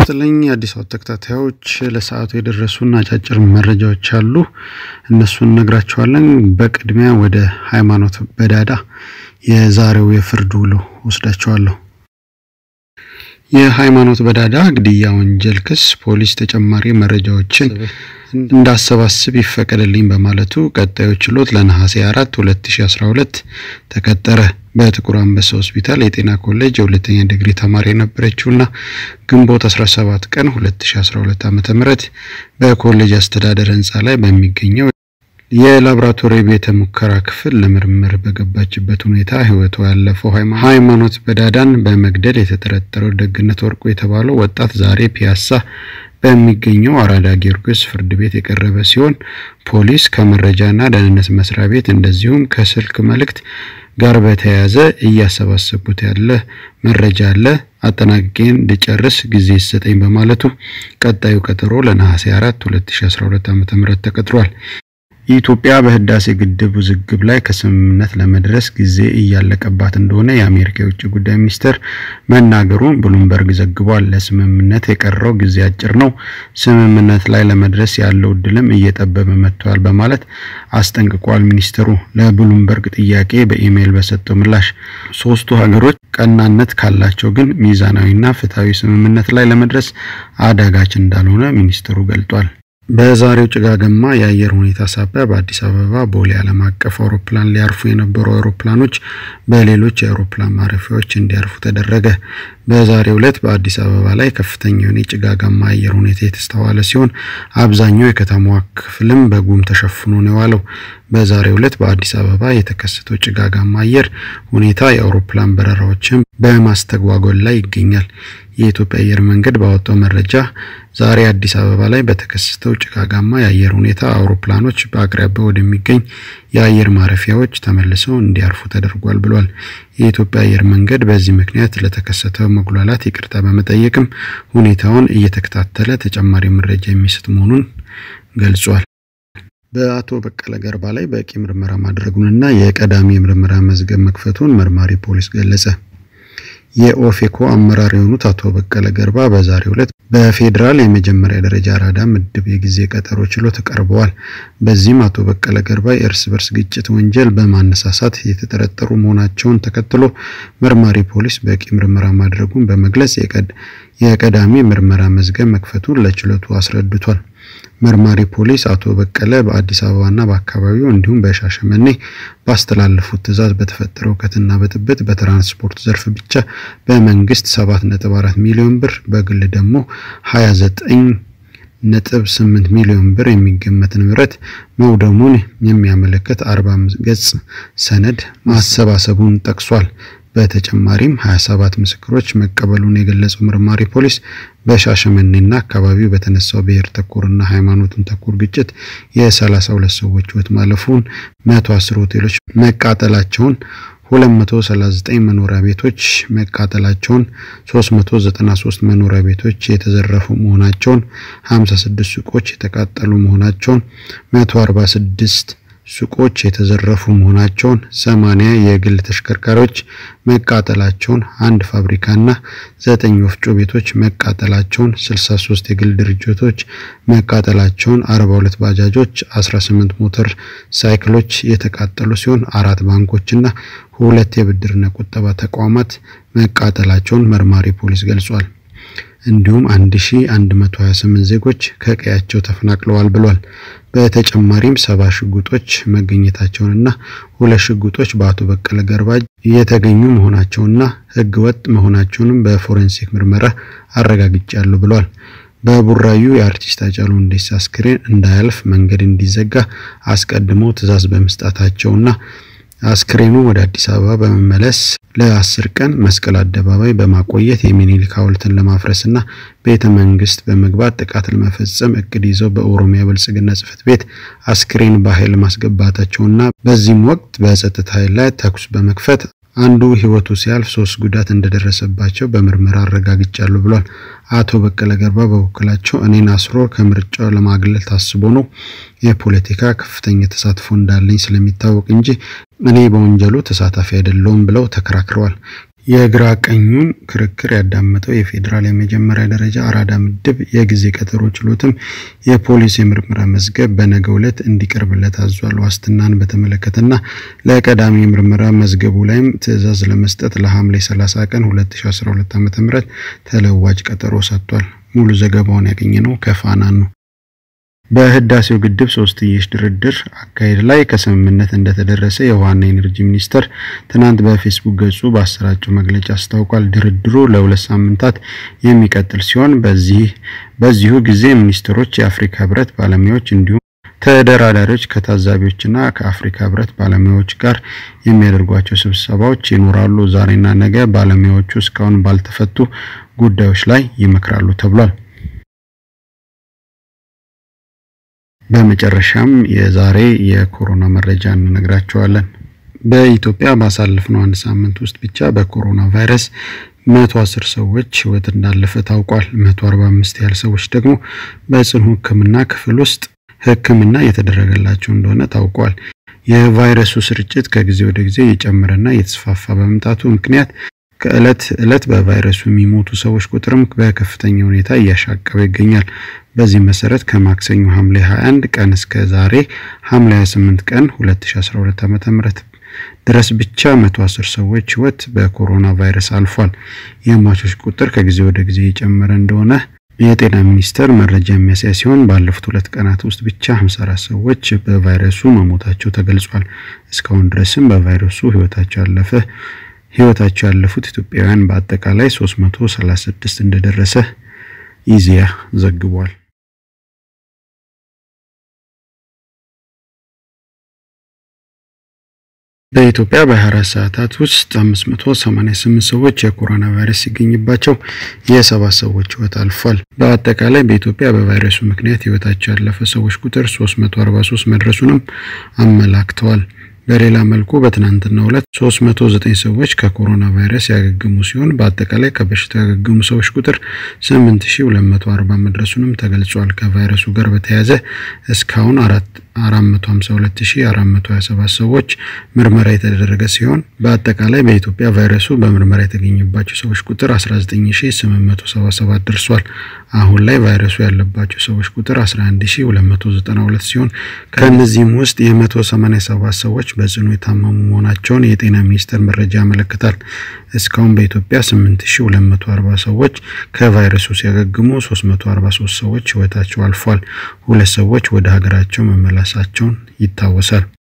ይስጥልኝ የአዲስ አበባ ተከታታዮች ለሰዓቱ የደረሱን አጫጭር መረጃዎች አሉ። እነሱን እነግራችኋለን። በቅድሚያ ወደ ሃይማኖት በዳዳ የዛሬው የፍርድ ውሎ ወስዳችኋለሁ። የሃይማኖት በዳዳ ግድያ ወንጀል ክስ ፖሊስ ተጨማሪ መረጃዎችን እንዳሰባስብ ይፈቀድልኝ በማለቱ ቀጣዩ ችሎት ለነሐሴ 4 2012 ተቀጠረ። በጥቁር አንበሳ ሆስፒታል የጤና ኮሌጅ የሁለተኛ ዲግሪ ተማሪ የነበረችውና ግንቦት 17 ቀን 2012 ዓ.ም በኮሌጅ አስተዳደር ህንፃ ላይ በሚገኘው የላቦራቶሪ ቤተ ሙከራ ክፍል ለምርምር በገባችበት ሁኔታ ህይወቷ ያለፈው ሃይማኖት በዳዳን በመግደል የተጠረጠረው ደግነት ወርቁ የተባለው ወጣት ዛሬ ፒያሳ በሚገኘው አራዳ ጊዮርጊስ ፍርድ ቤት የቀረበ ሲሆን ፖሊስ ከመረጃና ደህንነት መስሪያ ቤት እንደዚሁም ከስልክ መልእክት ጋር በተያያዘ እያሰባሰቡት ያለ መረጃ አለ፣ አጠናቅቄን እንድጨርስ ጊዜ ይሰጠኝ በማለቱ ቀጣዩ ቀጠሮ ለነሐሴ 4 2012 ዓ.ም ተቀጥሯል። ኢትዮጵያ በህዳሴ ግድብ ውዝግብ ላይ ከስምምነት ለመድረስ ጊዜ እያለቀባት እንደሆነ የአሜሪካ የውጭ ጉዳይ ሚኒስትር መናገሩን ብሉምበርግ ዘግቧል። ለስምምነት የቀረው ጊዜ አጭር ነው፣ ስምምነት ላይ ለመድረስ ያለው እድልም እየጠበበ መጥቷል በማለት አስጠንቅቋል። ሚኒስትሩ ለብሉምበርግ ጥያቄ በኢሜይል በሰጠው ምላሽ ሶስቱ ሀገሮች ቀናነት ካላቸው ግን ሚዛናዊና ፍትሐዊ ስምምነት ላይ ለመድረስ አዳጋች እንዳልሆነ ሚኒስትሩ ገልጧል። በዛሬው ጭጋገማ የአየር ሁኔታ ሳቢያ በአዲስ አበባ ቦሌ ዓለም አቀፍ አውሮፕላን ሊያርፉ የነበሩ አውሮፕላኖች በሌሎች የአውሮፕላን ማረፊያዎች እንዲያርፉ ተደረገ። በዛሬው ዕለት በአዲስ አበባ ላይ ከፍተኛ የሆነ የጭጋጋማ አየር ሁኔታ የተስተዋለ ሲሆን አብዛኛው የከተማዋ ክፍልም በጉም ተሸፍኖ ነው የዋለው። በዛሬው ዕለት በአዲስ አበባ የተከሰተው ጭጋጋማ አየር ሁኔታ የአውሮፕላን በረራዎችን በማስተጓጎል ላይ ይገኛል። የኢትዮጵያ አየር መንገድ ባወጣው መረጃ ዛሬ አዲስ አበባ ላይ በተከሰተው ጭጋጋማ የአየር ሁኔታ አውሮፕላኖች በአቅራቢያው ወደሚገኝ የአየር ማረፊያዎች ተመልሰው እንዲያርፉ ተደርጓል ብሏል። የኢትዮጵያ አየር መንገድ በዚህ ምክንያት ለተከሰተው መጉላላት ይቅርታ በመጠየቅም ሁኔታውን እየተከታተለ ተጨማሪ መረጃ የሚሰጥ መሆኑን ገልጿል። በአቶ በቀለ ገርባ ላይ በቂ ምርመራ ማድረጉንና የቀዳሚ የምርመራ መዝገብ መክፈቱን መርማሪ ፖሊስ ገለጸ። የኦፌኮ አመራር የሆኑት አቶ በቀለ ገርባ በዛሬው ዕለት በፌዴራል የመጀመሪያ ደረጃ አራዳ ምድብ የጊዜ ቀጠሮ ችሎት ቀርበዋል። በዚህም አቶ በቀለ ገርባ የእርስ በርስ ግጭት ወንጀል በማነሳሳት የተጠረጠሩ መሆናቸውን ተከትሎ መርማሪ ፖሊስ በቂ ምርመራ ማድረጉን በመግለጽ የቀዳሚ ምርመራ መዝገብ መክፈቱን ለችሎቱ አስረድቷል። መርማሪ ፖሊስ አቶ በቀለ በአዲስ አበባና በአካባቢው እንዲሁም በሻሸመኔ ባስተላለፉት ትዕዛዝ በተፈጠረው ሁከትና ብጥብጥ በትራንስፖርት ዘርፍ ብቻ በመንግስት 7.4 ሚሊዮን ብር በግል ደግሞ 29 ነጥብ 8 ሚሊዮን ብር የሚገመት ንብረት መውደሙን የሚያመለክት 45 ገጽ ሰነድ ማሰባሰቡን ጠቅሷል። በተጨማሪም 27 ምስክሮች መቀበሉን የገለጸው መርማሪ ፖሊስ በሻሸመኔና አካባቢው በተነሳው ብሔር ተኮርና ሃይማኖትን ተኮር ግጭት የ32 ሰዎች ሕይወት ማለፉን፣ 110 ሆቴሎች መቃጠላቸውን፣ 239 መኖሪያ ቤቶች መቃጠላቸውን፣ 393 መኖሪያ ቤቶች የተዘረፉ መሆናቸውን፣ 56 ሱቆች የተቃጠሉ መሆናቸውን፣ 146 ሱቆች የተዘረፉ መሆናቸውን፣ 80 የግል ተሽከርካሪዎች መቃጠላቸውን፣ አንድ ፋብሪካና 9 ወፍጮ ቤቶች መቃጠላቸውን፣ 63 የግል ድርጅቶች መቃጠላቸውን፣ 42 ባጃጆች፣ 18 ሞተር ሳይክሎች የተቃጠሉ ሲሆን አራት ባንኮችና ሁለት የብድርና ቁጠባ ተቋማት መቃጠላቸውን መርማሪ ፖሊስ ገልጿል። እንዲሁም 1128 ዜጎች ከቀያቸው ተፈናቅለዋል ብሏል። በተጨማሪም ሰባ ሽጉጦች መገኘታቸውንና ሁለት ሽጉጦች በአቶ በቀለ ገርባ የተገኙ መሆናቸውና ሕገ ወጥ መሆናቸውንም በፎሬንሲክ ምርመራ አረጋግጫለሁ ብሏል። በቡራዩ የአርቲስት ሃጫሉ ሁንዴሳ አስክሬን እንዳያልፍ መንገድ እንዲዘጋ አስቀድመው ትዕዛዝ በመስጠታቸውና አስክሬኑ ወደ አዲስ አበባ በመመለስ ለአስር ቀን መስቀል አደባባይ በማቆየት የሚኒሊክ ሐውልትን ለማፍረስና ቤተ መንግስት በመግባት ጥቃት ለመፈጸም እቅድ ይዘው በኦሮሚያ ብልጽግና ጽሕፈት ቤት አስክሬን በኃይል ማስገባታቸውና በዚህም ወቅት በጸጥታ ኃይል ላይ ተኩስ በመክፈት አንዱ ህይወቱ ሲያልፍ ሶስት ጉዳት እንደደረሰባቸው በምርመራ አረጋግጫለሁ ብሏል። አቶ በቀለ ገርባ በበኩላቸው እኔን አስሮ ከምርጫው ለማግለል ታስቦ ነው የፖለቲካ ከፍተኛ ተሳትፎ እንዳለኝ ስለሚታወቅ እንጂ እኔ በወንጀሉ ተሳታፊ አይደለሁም ብለው ተከራክረዋል። የግራ ቀኙን ክርክር ያዳመጠው የፌዴራል የመጀመሪያ ደረጃ አራዳ ምድብ የጊዜ ቀጠሮ ችሎትም የፖሊስ የምርመራ መዝገብ በነገው ዕለት እንዲቀርብለት አዟል። ዋስትናን በተመለከተና ለቀዳሚ የምርመራ መዝገቡ ላይም ትዕዛዝ ለመስጠት ለሐምሌ 30 ቀን 2012 ዓ.ም ተለዋጭ ቀጠሮ ሰጥቷል። ሙሉ ዘገባውን ያገኘነው ከፋና ነው። በህዳሴው ግድብ ሶስትዮሽ ድርድር አካሄድ ላይ ከስምምነት እንደተደረሰ የውሃና ኢነርጂ ሚኒስቴር ትናንት በፌስቡክ ገጹ ባሰራጨው መግለጫ አስታውቋል። ድርድሩ ለሁለት ሳምንታት የሚቀጥል ሲሆን በዚህ በዚሁ ጊዜ ሚኒስትሮች፣ የአፍሪካ ህብረት ባለሙያዎች እንዲሁም ተደራዳሪዎች ከታዛቢዎችና ከአፍሪካ ህብረት ባለሙያዎች ጋር የሚያደርጓቸው ስብሰባዎች ይኖራሉ። ዛሬና ነገ ባለሙያዎቹ እስካሁን ባልተፈቱ ጉዳዮች ላይ ይመክራሉ ተብሏል። በመጨረሻም የዛሬ የኮሮና መረጃ እንነግራቸዋለን። በኢትዮጵያ ባሳለፍነው አንድ ሳምንት ውስጥ ብቻ በኮሮና ቫይረስ 110 ሰዎች ህይወት እንዳለፈ ታውቋል። 145 ያህል ሰዎች ደግሞ በጽኑ ሕክምና ክፍል ውስጥ ሕክምና እየተደረገላቸው እንደሆነ ታውቋል። የቫይረሱ ስርጭት ከጊዜ ወደ ጊዜ እየጨመረና እየተስፋፋ በመምጣቱ ምክንያት ከእለት እለት በቫይረሱ የሚሞቱ ሰዎች ቁጥርም በከፍተኛ ሁኔታ እያሻቀበ ይገኛል። በዚህ መሰረት ከማክሰኞ ሐምሌ 21 ቀን እስከ ዛሬ ሐምሌ 28 ቀን 2012 ዓ.ም ድረስ ብቻ 110 ሰዎች ህይወት በኮሮና ቫይረስ አልፏል። የሟቾች ቁጥር ከጊዜ ወደ ጊዜ እየጨመረ እንደሆነ የጤና ሚኒስቴር መረጃ የሚያሳይ ሲሆን ባለፉት ሁለት ቀናት ውስጥ ብቻ 54 ሰዎች በቫይረሱ መሞታቸው ተገልጿል። እስካሁን ድረስም በቫይረሱ ህይወታቸው ያለፈ ህይወታቸው ያለፉት ኢትዮጵያውያን በአጠቃላይ 336 እንደደረሰ ኢዜአ ዘግቧል። በኢትዮጵያ በ24 ሰዓታት ውስጥ 588 ሰዎች የኮሮና ቫይረስ ሲገኝባቸው የሰባት ሰዎች ህይወት አልፏል። በአጠቃላይ በኢትዮጵያ በቫይረሱ ምክንያት ህይወታቸው ያለፈ ሰዎች ቁጥር 343 መድረሱንም አመላክተዋል። በሌላ መልኩ በትናንትናው ዕለት 309 ሰዎች ከኮሮና ቫይረስ ያገገሙ ሲሆን በአጠቃላይ ከበሽታው ያገገሙ ሰዎች ቁጥር 8240 መድረሱንም ተገልጿል። ከቫይረሱ ጋር በተያያዘ እስካሁን 452427 ሰዎች ምርመራ የተደረገ ሲሆን በአጠቃላይ በኢትዮጵያ ቫይረሱ በምርመራ የተገኘባቸው ሰዎች ቁጥር 19877 ደርሷል። አሁን ላይ ቫይረሱ ያለባቸው ሰዎች ቁጥር 11292 ሲሆን ከእነዚህም ውስጥ የ187 ሰዎች በጽኑ የታመሙ መሆናቸውን የጤና ሚኒስቴር መረጃ ያመለክታል። እስካሁን በኢትዮጵያ 8240 ሰዎች ከቫይረሱ ሲያገግሙ 343 ሰዎች ህይወታቸው አልፏል። ሁለት ሰዎች ወደ ሀገራቸው መመላሳቸውን ይታወሳል።